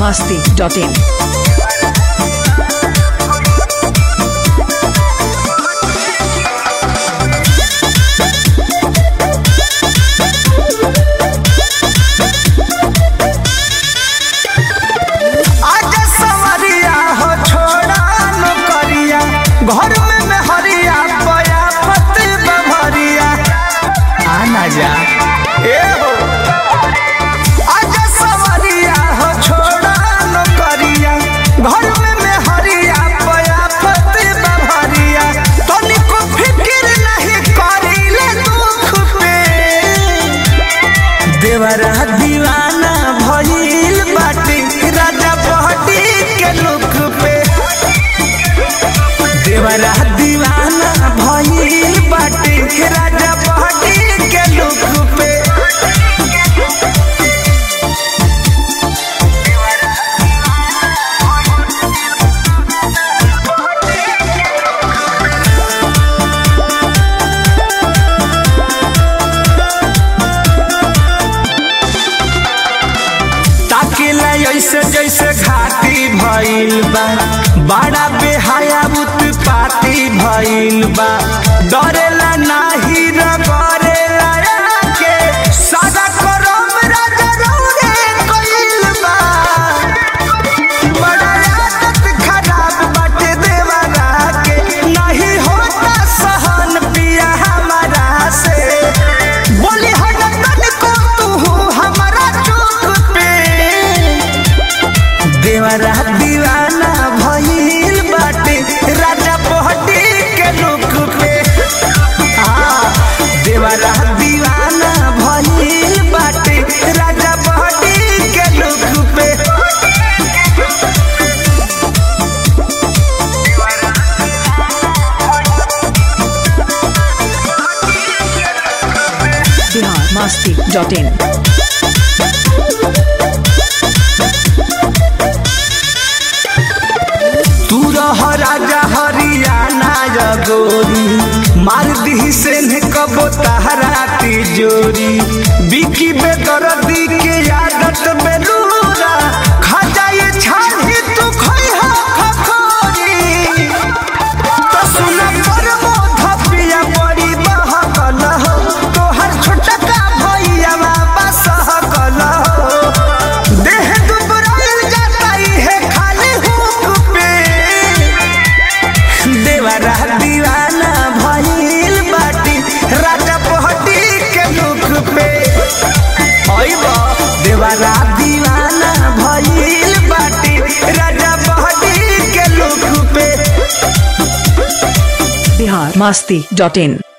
masti.in. आजा सवरिया हो छोड़ा नौकरिया घर में मेहरिया पया पति बभरिया आना जा ए हो आजा सवरिया हो छोड़ा नौकरिया घर में मेहरिया पया पति बभरिया तनिको फिक्र नहीं करिले दुख पे देवरा दीवाना भइल बाटी राजा बहटी के लुक पे देवरा दीवाना भइल बाटी राजा बहटी के लुक पे ताकिला ऐसे जैसे घाटी भइल बा बड़ा बेहाया उत्पाती भइल बा डरेला नाही रगरेला के सादा करम राजा रौरे कइल बा बड़ा आदत खराब बाटे देवरा के नहीं होता सहन पिया हमारा से बोली हटन को तू हमारा चुप पे देवरा दीवाना भइल बाटे राजा पहटी के लुक पे हाँ, देवरा दीवाना भइल बाटे राजा पहटी के लुक पे Bihar masti.in. तू रह राजा हरियाणा जगोरी मार दी से ने कबो तहरा तिजोरी बिकी बेदर्दी के आदत बेलूरा खा जाए छाही तू खोई हो खखोरी तो सुन पर मोध पिया बड़ी बहकल हो तोहर छोटका भैया बाबा सहकल हो देह दुबराइल जाता है खाली हुक पे देवरा दीवाना भइल बाटी राजा पहटी के लुक पे अइबा देवरा दीवाना भइल बाटी राजा पहटी के लुक पे Bihar masti.in.